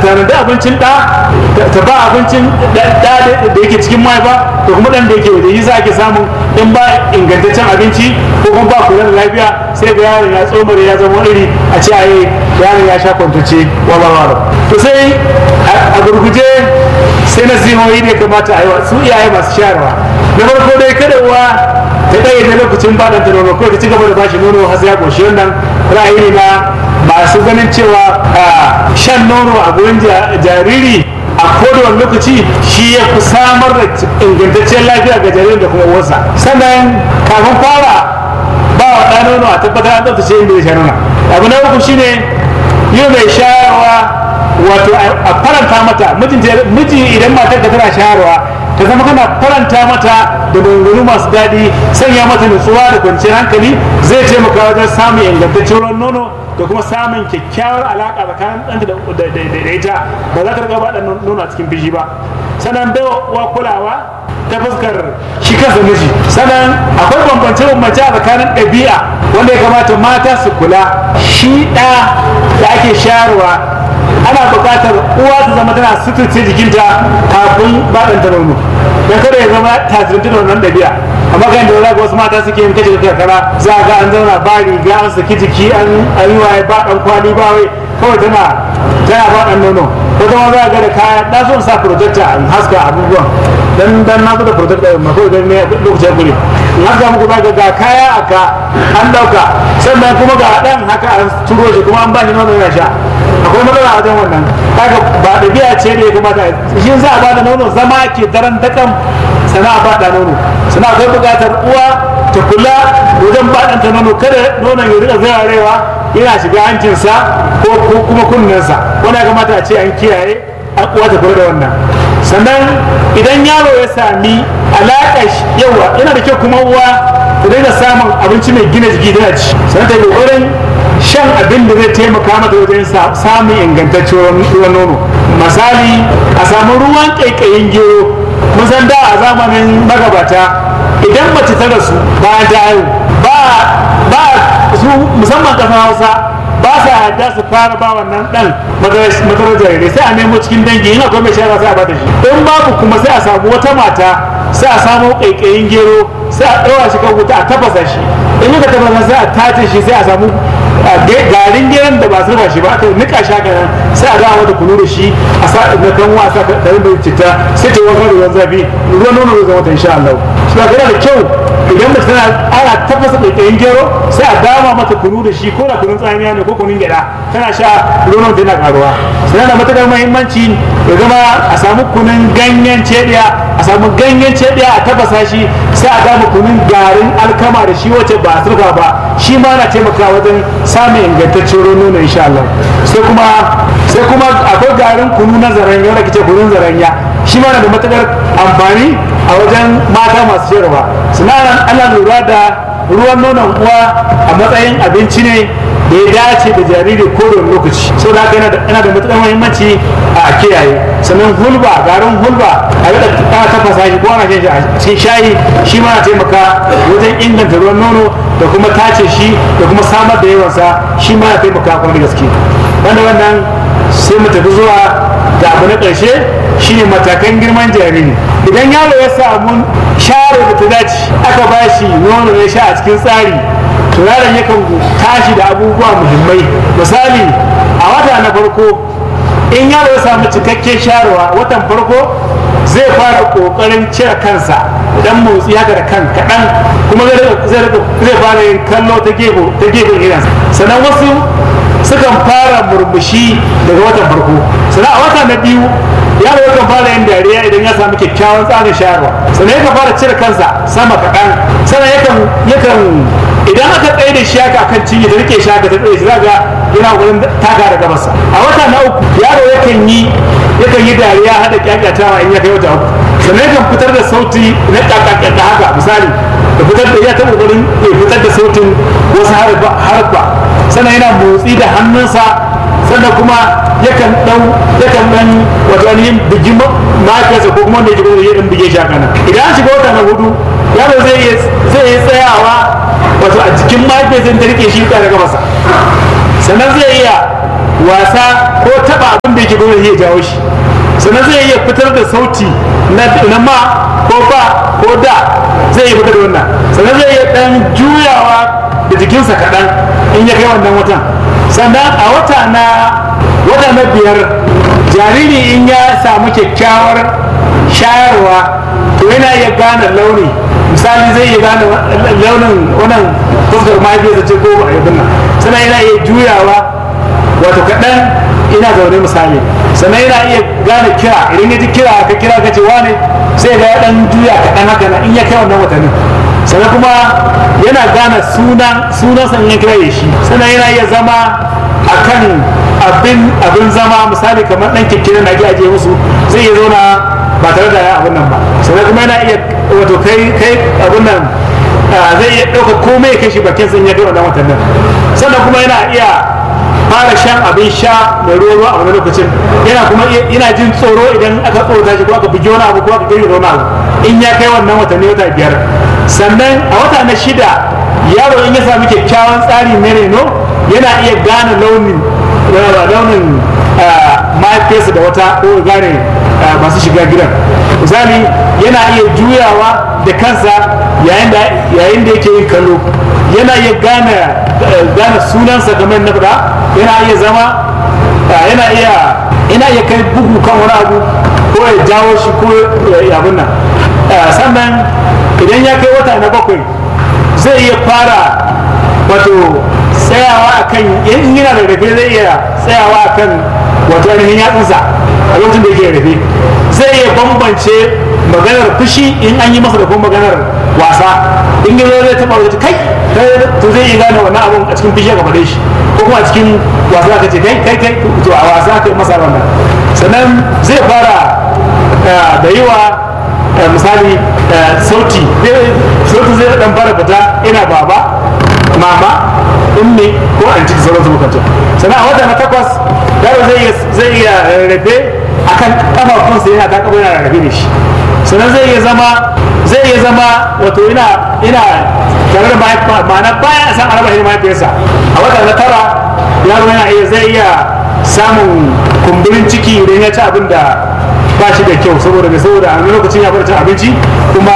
tana da abincin ɗa ta ba abincin ɗa da yake cikin mahaifa da kuma ɗan da yake waje yi za ake samun in ba ingantaccen abinci ko kuma ba kula da lafiya sai ga yaron ya tsomare ya zama iri a ce a yi yaron ya sha kwantace wala to sai a gurguje sai na zihohi ne kamata a yi wa su iyaye masu shayarwa na farko dai kada uwa ta ɗaya da lokacin ba ɗanta nono ko ta ci gaba da bashi nono har sai ya goshi wannan ra'ayi na masu ganin cewa shan nono a gurin jariri a kodowar lokaci shi ya fi samar da ingantacciyar lafiya ga jaririn da kuma uwarsa sannan kafin fara ba wa ɗan nono a tabbatar an tsaftace inda ya sha nono abu na uku shine yi mai shayarwa wato a faranta mata miji idan matar ka tana shayarwa ta zama kana faranta mata da maganganu masu daɗi sanya mata nutsuwa da kwanciyar hankali zai taimaka wajen samun ingantaccen ruwan nono da kuma samun kyakkyawar alaƙa tsakanin ɗanta da ita ba za ta riga ba ɗan nono a cikin biji ba sannan bai wa kulawa ta fuskar shi kansa miji sannan akwai bambance bambance a tsakanin ɗabi'a wanda ya kamata mata su kula shi ɗa da ake shayarwa ana buƙatar uwa ta zama tana suturce jikinta kafin baɗanta nono don kada ya zama tasirinta da wannan ɗabi'a amma kan da za ga wasu mata suke yin kace karkara za ga an zauna ba riga an saki jiki an yi waye ba ɗan kwali ba wai kawai tana tana ba ɗan nono ko kuma za ga da kaya da son sa projector in haska abubuwan dan dan na da projector ma ko dan ne lokacin guri in haska muku za ga ga kaya aka an dauka sannan kuma ga dan haka an turo shi kuma an ba shi nono yana sha akwai matsala wajen wannan kaga ba ɗabi'a ce da ya kamata shi za a ba da nono zama ke daren dakan sana ba da nono sana akwai buƙatar uwa ta kula wajen baɗanta nono kada nonon ya rika zararewa yana shiga hancinsa ko kuma kunnensa wani ya kamata a ce an kiyaye an uwa ta kula da wannan sannan idan yaro ya sami alaƙa yawa yana da kyau kuma uwa ta daina samun abinci mai gina jiki tana ci sannan ta yi ƙoƙarin shan abin da zai taimaka mata wajen samun ingantaccen ruwan nono misali a samu ruwan ƙaiƙayin gero mun san da a zamanin magabata idan mace ta rasu bayan ta haihu ba su musamman ƙasar hausa ba sa yadda su fara ba wannan dan madarar jarirai sai a nemo cikin dangi in akwai mai shayarwa sai a bata shi in babu kuma sai a samu wata mata sai a samu ƙaiƙayin gero sai a ɗaura shi kan wuta a tafasa shi in yi ka tafasa sai a tace shi sai a samu garin geron da ba su rufa shi ba aka nika shi haka nan sai a dawo mata kunu da shi a sa na kan wasa karin da citta sai ta wanka da ruwan zafi ruwan nono zai zama ta insha Allah shi ba yana da kyau idan mace tana ana tafasa ƙaiƙayin gero sai a dama mata kunu da shi ko da kunun tsamiya ne ko kunun gyaɗa tana sha ruwan tana karuwa sai da matuƙar muhimmanci ya zama a samu kunun ganyen cediya a samu ganyen cediya a tafasa shi sai a dama kunun garin alkama da shi wacce ba a surfa ba shi ma na taimakawa wajen samun ingantaccen ruwan nono insha Allah sai kuma sai kuma akwai garin kunu na zaranya wanda kace kunun zaranya shi ma na da matukar amfani a wajen mata masu shayarwa sinaran ana lura da ruwan nonon uwa a matsayin abinci ne da ya dace da jariri ko da lokaci so da yana da matukar muhimmanci a kiyaye sannan hulba garin hulba a yadda ta tafasa shi ko ana shan shi a cikin shayi shi ma na taimaka wajen inganta ruwan nono da kuma tace shi da kuma samar da yawansa shi ma na taimaka kuma da gaske wanda wannan sai mu tafi zuwa da abu na ƙarshe shine matakan girman jariri idan yaro ya samu share da ta dace aka ba shi nono ya sha a cikin tsari to yaron yakan tashi da abubuwa muhimmai misali a wata na farko in yaro ya samu cikakken sharewa watan farko zai fara kokarin cire kansa dan motsi haka da kan kaɗan kuma zai fara yin kallo ta gefen idansa sannan wasu sukan fara murmushi daga watan farko sannan a wata na biyu yaro yakan fara yin dariya idan ya samu kyakkyawan tsarin shayarwa sannan yakan fara cire kansa sama kaɗan sannan yakan yakan idan aka tsaye da shi haka kan cinye da rike shi haka ta tsaye shi zaga yana wurin taka da gabasa a wata na uku yaro yakan yi yakan yi dariya hada kyakyatawa in ya kai wata uku sannan yakan fitar da sauti na kyakkyata haka misali da fitar da ya taɓa wurin ya fitar da sautin wasu harfa sannan yana motsi da hannunsa sannan kuma yakan ɗau yakan ɗan wato ainihin bigi mahaifiyarsa ko kuma wanda ya ji ya ɗan bige shi haka nan idan an shiga wata na hudu yaro zai iya tsayawa wato a jikin mahaifiyarsa ta rike shi daga masa sannan zai iya wasa ko taba abin da yake dole ya jawo shi sannan zai iya fitar da sauti na ma ko ba ko da zai iya fitar da wannan sannan zai iya dan juyawa da jikinsa kaɗan in ya kai wannan watan sannan a wata na wata na biyar jariri in ya samu kyakkyawar shayarwa to yana iya gane launi misali zai iya gane launin wannan fuskar mahaifiyarsa ce ko abin nan sannan yana iya juyawa wato kaɗan ina zaune misali sannan yana iya gane kira idan ya ji kira ka kira ka ce wane sai ga ya ɗan juya kaɗan haka na in ya kai wannan watannin sannan kuma yana gane sunan sunansa in ya kira ya shi sannan yana iya zama akan abin abin zama misali kamar ɗan kekkirin da ake ajiye musu zai iya zauna ba tare da ya abin nan ba sannan kuma yana iya wato kai kai abin nan zai iya ɗauka komai kai shi bakin sun ya kai wannan watan nan sannan kuma yana iya fara shan abin sha mai ruwa ruwa a wani lokacin yana kuma yana jin tsoro idan aka tsorata shi ko aka bugi wani abu ko aka gari wani abu in ya kai wannan watanni wata biyar sannan a wata na shida yaro in ya sami kyakkyawan tsari na reno yana iya gane launin launin mahaifiyarsa da wata ko gane masu shiga gidan misali yana iya juyawa da kansa yayin da yake yin kallo yana iya gane gane sunansa kamar na fada yana iya zama yana iya yana iya kai bugu kan wani abu ko ya jawo shi ko ya abin nan sannan idan ya kai wata na bakwai zai iya fara wato tsayawa akan in yana da rafe zai iya tsayawa akan wato ainihin yatsunsa a lokacin da yake rafe zai iya bambance maganar fushi in an yi masa da kuma maganar wasa in yi zai taɓa wajen kai to zai iya gane wannan abun a cikin fushi aka faɗe shi ko kuma a cikin wasa aka ce kai kai kai to a wasa aka yi masa wannan sannan zai fara da yi wa misali sauti sauti zai dan fara fita ina baba mama ummi ko an ciki sauran su bukatu sannan a wata na takwas yaro zai iya rarrafe akan kafafunsa yana ta kafa yana rarrafe da shi sannan zai iya zama zai iya zama wato ina ina tare da ma'ana baya san araba shi mahaifiyarsa a wata na tara yaro yana iya zai iya samun kumburin ciki idan ya ci abin da ba shi da kyau saboda mai saboda a lokacin ya bar cin abinci kuma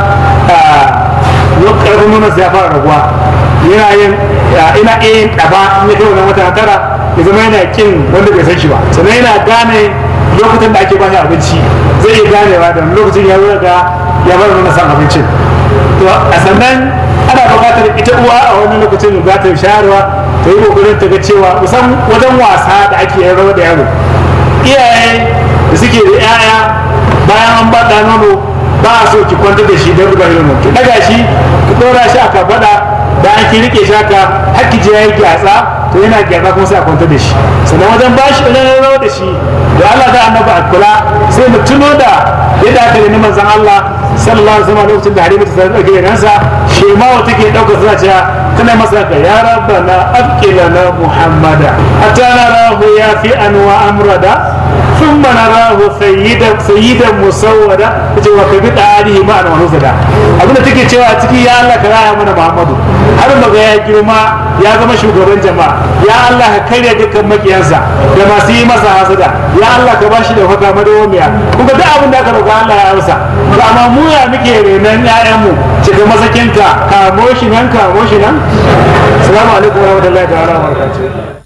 karfin nuna ya fara raguwa yana yin ina iya yin ɗaba in ya kai wannan wata tara ya zama yana kin wanda bai san shi ba sannan yana gane lokutan da ake ba shi abinci zai iya ganewa da lokacin ya zo ga ya bar nuna san abincin to a sannan ana buƙatar ita uwa a wannan lokacin za ta shayarwa ta yi kokarin ta ga cewa musan wajen wasa da ake yin rawa da yaro iyaye da suke da 'ya'ya bayan an ba da nono ba a so ki kwanta da shi don rubar nono ki daga shi ki ɗora shi a kafaɗa bayan ki rike shi haka har ki je ya yi gyatsa to yana gyatsa kuma sai a kwanta da shi sannan wajen ba shi ɗan rawa da shi da Allah da annabi a kula sai mu tuno da yadda aka yi manzon Allah sallallahu alaihi wasallam lokacin da Halima ta dauke ransa shemawa take dauka suna cewa tana masa ka ya rabbana aqilana muhammada atana rahu ya fi anwa amrada ثم نراه سيدا سيدا مسودا tace wa kabi tarihi ma an wanusada abin da take cewa ciki ya Allah ka raya mana Muhammadu har maga ya girma ya zama shugaban jama'a ya Allah ka karya dukkan makiyansa da masu yi masa hasada ya Allah ka bashi da fata madawamiya kuma duk abin da aka roƙa Allah ya amsa to amma mu ya muke renon ƴaƴanmu cika masakinka kamo shi nan kamo shi nan assalamu alaikum warahmatullahi ta'ala wabarakatuh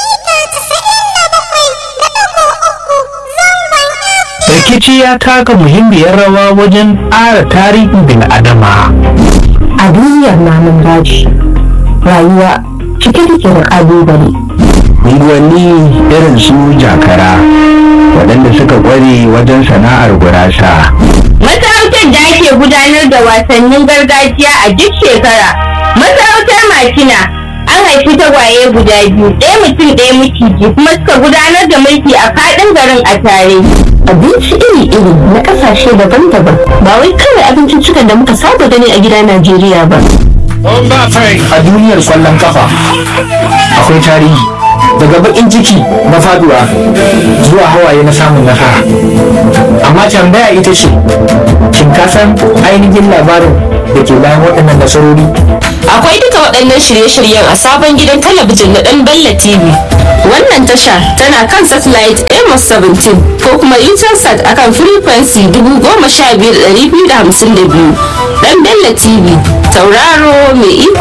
rikici ya taka muhimmiyar rawa wajen ƙara tarihin bil'adama. A duniyar namun daji, rayuwa cike take da ƙalubale. Unguwanni irin su jakara, waɗanda suka ƙware wajen sana'ar gurasa. Masarautar da ake gudanar da wasannin gargajiya a duk shekara. Masarautar Makina an haifi tagwaye guda biyu, ɗaya mutum ɗaya miciji kuma suka gudanar da mulki a faɗin garin a tare. Abinci iri-iri na ƙasashe daban-daban ba wai kawai abinciccikan da muka saba gani a gida Najeriya ba. A duniyar ƙwallon kafa akwai tarihi daga bakin ciki na faduwa zuwa hawaye na samun nasara amma tambaya ita ce shin ka san ainihin labarin da ke bayan waɗannan nasarori Akwai duka waɗannan shirye-shiryen a sabon gidan talabijin na ɗan Bella TV. Wannan tasha tana kan satellite Amos 17 ko kuma Intelsat akan frequency 15252. Ɗan Bella TV, tauraro mai iko